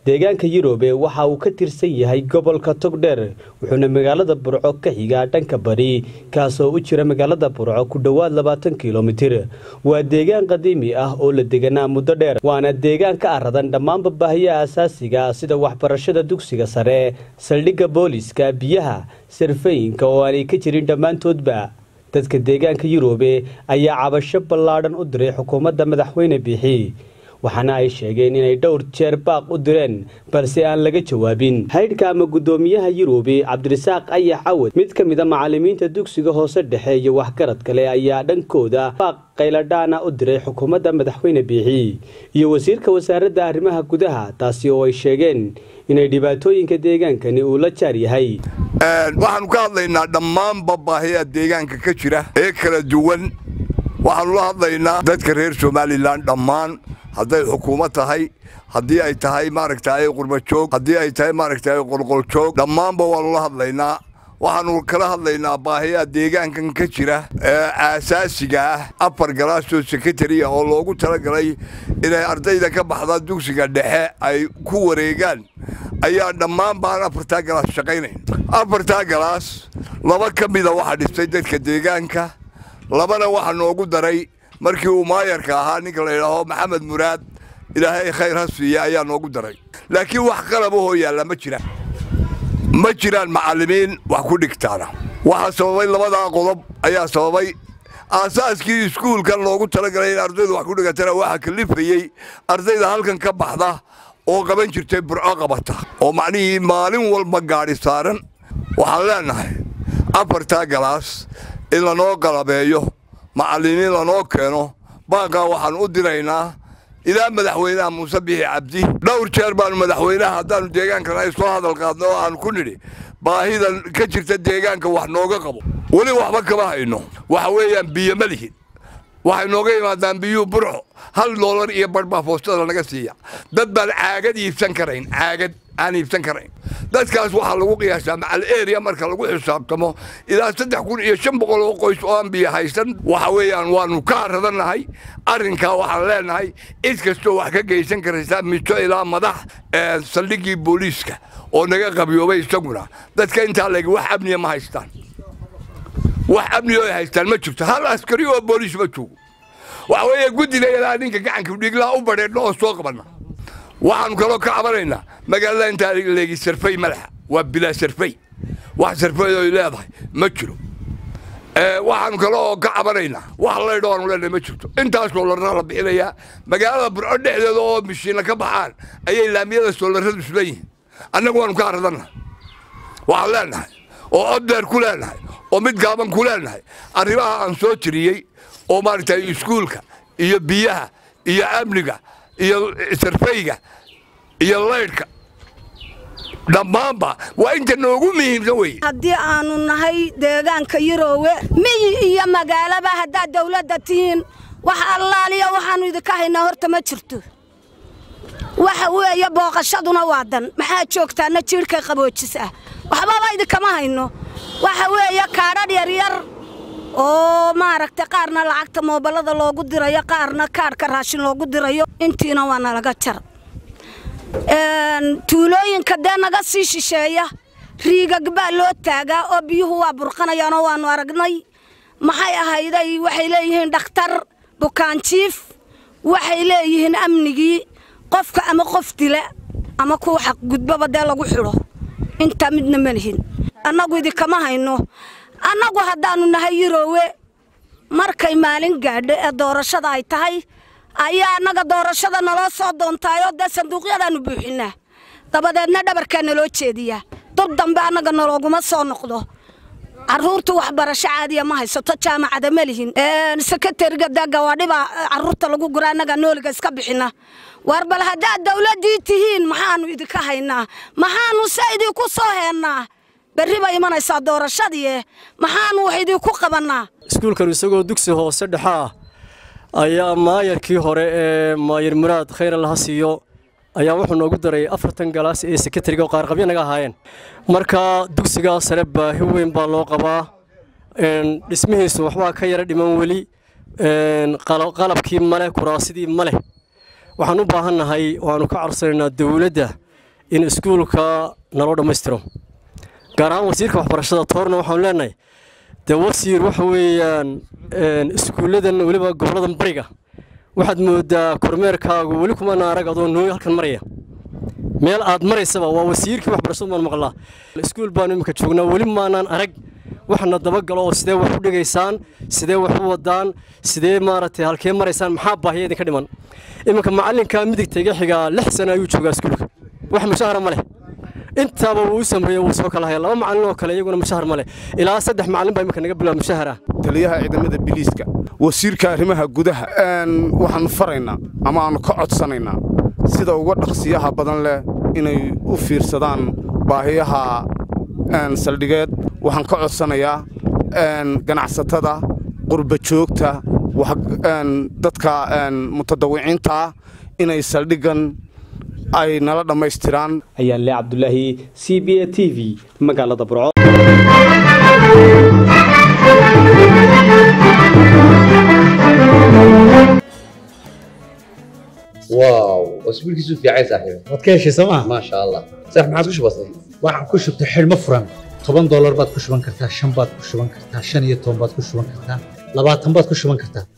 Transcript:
deegaanka yurube waxa uu ka tirsan yahay gobolka togdheer wuxuuna magaalada burco ka xigaa dhanka bari kaasoo u jira magaalada burco ku dhowaad labaatan kilomitir waa deegaan qadiimi ah oo la deganaa muddo dheer waana deegaan ka aradan dhammaanba baahiyaha asaasiga sida waxbarashada dugsiga sare saldhigga booliska biyaha sarfayinka oo aanay ka jirin dhammaantoodba dadka deegaanka yurube ayaa cabasho ballaadhan u diray xukuumadda madaxweyne biixi waxaana ay sheegeen inay dhowr jeer baaq u direen balse aan laga jawaabin haydhka ama guddoomiyaha yurubi cabdirasaaq ayax cawad mid ka mida macallimiinta dugsiga hoose dhexe iyo waxgarad kale ayaa dhankooda baaq qayladhaana u diray xukuumadda madaxweyne biixi iyo wasiirka wasaaradda arrimaha gudaha taasi oo ay sheegeen inay dhibaatooyinka deegaankani uu la jaar yahay waxaanu ka hadlaynaa dhammaanba baahiya deegaanka ka jira ee kala duwan waxaanu la hadlaynaa dadka reer somalilan dhammaan hadday xukuumad tahay haddii ay tahay maaragtay qurbajoog haddii ay tahay maaragtay qolqoljoog dhammaanba waanu la hadlaynaa waxaanu kala hadlaynaa baahiyaha deegaankan ka jira ee aasaasiga ah afar galaasoo sekretariya oo loogu talagalay inay ardayda ka baxda dugsiga dhexe ay ku wareegaan ayaa dhammaan baan afartaa galaas shaqaynayn afartaa galaas laba ka mida waxaa dhistay dadka deegaanka labana waxaa noogu daray markii uu maayarka ahaa ninka la yidhaaho maxamed muraad ilaahay khayr ha siiya ayaa noogu daray laakiin wax qalabahoo yaalla ma jiraan ma jiraan macallimiin wax ku dhigtaana waxaa sababay labadaa qodob ayaa sababay aasaaskii iskuulkan loogu talagalay in ardaydu wax ku dhigatana waxaa kalifayey ardayda halkan ka baxda oo qaban jirtay burco qabata oo macnihii maalin walba gaadhi saaran waxaan leennahay afartaa galaas in lanoo qalabeeyo macallimiin lanoo keeno baaqaa waxaan u diraynaa ilaa madaxweynaha muuse bixi cabdi dhowr jeer baanu madaxweynaha haddaannu deegaankan ay soo hadal qaadno oo aanu ku nidhi baahidan ka jirta deegaanka wax nooga qabo weli waxba kama hayno waxa weeyaan biyo ma lihin waxay nooga yimaadaan biyuu burxo hal doolar iyo badh baa foostada naga siiya dad baan caagad iibsan karayn caagad aan iibsan karayn dadkaas waxaa lagu qiyaasaa macal eria marka lagu xisaabtamo ilaa saddex kun iyo shan boqol oo qoys oo aan biyo haysan waxa weeyaan waanu ka aradannahay arrinkaa waxaan leenahay cid kastoo wax ka geysan karaysaa mijo ilaa madax saldhiggii booliiska oo naga qabyoobay isaguna dadka intaa leegi wax amniya ma haystaan wax amniya ay haystaan ma jirto hal askari oo booliis ma joogo waxa weeye guddiga ilaa ninka gacanka dhiiglaa u badheedhno oo soo qabanna waxaanu kaloo ka cabanaynaa magaalada intaa leegi sarfay madaxa waa bilaa sarfay wax sarfay oy leedahay ma jiro waxaanu kaloo ka cabanaynaa wax laydho aanu leenahay ma jirto intaas soolarra la bixinayaa magaalada burco dhexdeeda oo mishiinna ka baxaan ayay laamiyada soolarradu isleeyihiin annagu waanu ka aradannahay waxaan leenahay oo oddeer ku leenahay oo mid gaaban ku leenahay arrimaha aan soo tiriyey oo maaragtay iskuulka iyo biyaha iyo amniga iyo sarfayga iyo laydhka dhammaanba waa inta noogu muhiimsan weye haddii aanu nahay deegaanka yuroowe miyi iyo magaalaba haddaad dawladda tihiin wax allaaliya waxaannu idinka haynaa horta ma jirto waxa weeye booqashaduna waa dan maxaa joogtaana jiirhkay qaboojis ah waxbaba idinkama hayno waxa weeye kaadhadh yaryar oo maaragtay qaarna lacagta mooballada loogu dirayo qaarna kaadhka raashin loogu dirayo intiina waa nalaga jar tuulooyinka dee naga sii shisheeya riigag baa loo taagaa oo biyuhu waa burqanayaanoo waannu aragnay maxay ahayday waxay leeyihiin dhakhtar bukaanjiif waxay leeyihiin amnigii qofka ama qof dila ama kuwa xaqgudbaba dee lagu xidho intaa midna ma lihin annagu idinkama hayno annagu haddaannu nahay yuroowe markay maalin gaadho ee doorashada ay tahay ayaa annaga doorashada naloo soo doontaayoo dee sanduuqyadaannu buuxinnaa dabadeedna dhabarkaa naloo jeediyaa dub dambe annaga nalooguma soo noqdo carruurtu waxbarasho caadiya ma haysato jaamacada ma lihin sekretariga dee gawaadhibaa carruurta lagu gura annaga nooliga iska bixinna war bal haddaad dawladdii tihiin maxaannu idinka haynaa maxaannu se idinku soo heennaa berri bay imanaysaa doorashadii maxaannu wax idinku qabannaa iskuulkan isagoo dugsi hoose dhexe ah ayaa maayarkii hore ee maayar muraad khayra laha siiyo ayaa wuxuu noogu daray afartan galaas ee sekretariga oo qaarqabyo naga ahaayeen marka dugsigaa sare baahi weyn baa loo qabaa dhismihiisu waxbaa ka yara dhiman weli qalabkii maleh kuraasidii maleh waxaan u baahannahay waannu ka codsanaynaa dawladda in iskuulka naloo dhammaystiro gaar ahaan wasiirka waxbarashada toorna waxaanu leenahay dee wasiir waxa weeyaan iskuulladan weliba goboladan bariga waxaad moodaa kormeerkaagu weli kumana arag adoo nooy halkan maraya meel aad maraysaba waa wasiirkii waxbarashadu maan maqlaa iskuul baanu iminka joognaa weli maanaan arag waxna dabagalo oo sidee wax u dhigaysaan sidee wax u wadaan sidee maaragtay halkee maraysaan maxaa baahiya idinka dhiman iminka macallinka midigta iga xigaa lix sano ayuu joogaa iskuulka wax mushahara ma leh intaaba wuu u sameeyey wuu soo kala haya laba macallin oo kale iyaguna mushahar ma leh ilaa saddex macallin baa iminka naga bilaaba mushahar ah taliyaha ciidamada biliiska wasiirka arrimaha gudaha waxaanu faraynaa ama aanu ka codsanaynaa sida uga dhaqsiyaha badan leh inay u fiirsadaan baahiyaha saldhigeed waxaan ka codsanayaa ganacsatada qurba joogta dadka mutadawiciinta ah inay saldhigan ay nala dhammaystiraan ayaan le cabdulaahi c b a t v magaalada burco واو اسبوع كيسو في عايز صاحبي waad ka heshay sooma ما شاء الله صح ما عادش بسيط waxaan ku shubtay xidhmo furan toban doolar baad ku shuban kartaa shan baad ku shuban kartaa shan iyo toban baad ku shuban kartaa labaatan baad ku shuban kartaa